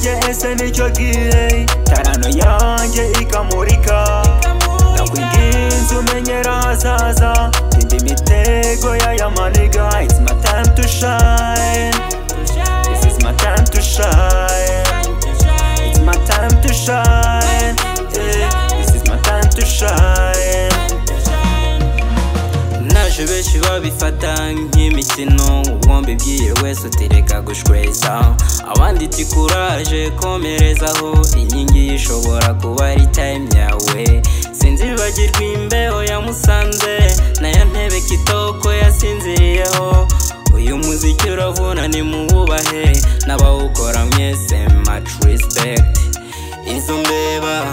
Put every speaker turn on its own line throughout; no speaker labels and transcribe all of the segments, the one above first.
cyose nicyo gihe tarano yanjye ikamurika ndakwinginze umenyera ahazaza tindi imitego y'aya maniga it's my time to shine this is my time to shine it's my time to shine yeah. this is my time to shine naje benshi babifata nk'imikino uwomba ibyiye wese utereka gushweza abandi iti kuraje komerezaho inkingi ishobora kuba ari time yawe sinzibagirwa imbeho yamusanze nayo ntebe kitoko yasinziriyeho uyu muziki uravuna nimuwubahe n'abawukora mwese much respect izo mbeba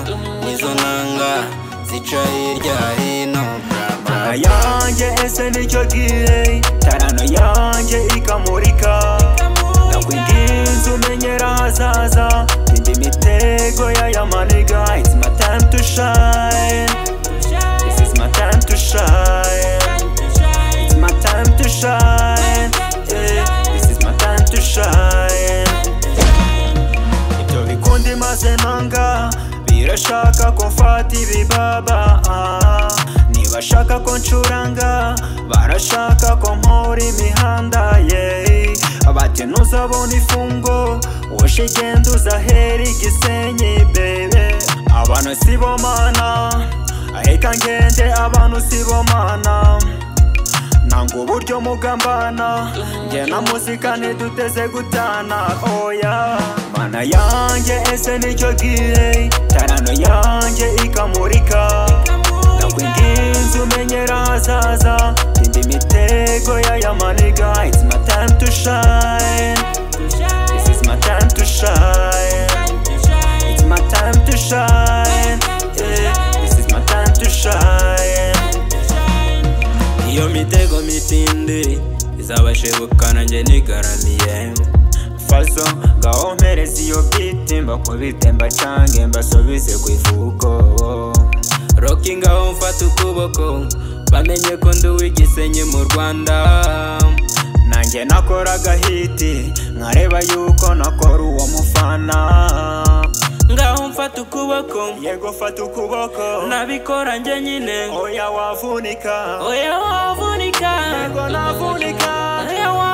nizo nanga zica hirya hino Tara yanjye ese nicyo gihe tarano yanjye ikamurika ndakwinginze umenyera ahazaza tindi imitego y'aya maniga it's my time to shine this is my time to shine it's my time to shine yeah. this is my time to shine ibyo bikundi maze nanga birashaka ko mfata ibibaba ah. ntibashaka ko ncuranga barashaka ko mpora imihanda yeee bati ntuzabona ifungo wowe igenda uzahera igisenyi bebe abantu si bo mana reka ngende abantu si bo mana nanga uburyo mugambana njye na muzika ntiduteze gutana oya mana yanjye ese nicyo gihe tarano yanjye ikamurika ndakwinginze umenyera ahazaza tindi imitego y'aya maniga it's my time to shine this is my time to shine it's my time to shine yeah. this is my time to shine iyo mitego mitindi izabashibuka nanjye nigaramiye faso ngaho mpereza iyo biti mbakubite mbacange mbasubize ku ivuko roki ngaho mfata ukuboko bamenye ko ndi uw'igisenyi mu rwanda nanjye nakora agahiti nkareba yuko nakora uwo mufana ngaho mfata ukuboko yego fata ukuboko nabikora njye nyine oya wavunika
Oya wavunika
Yego navunika
Oya wavunika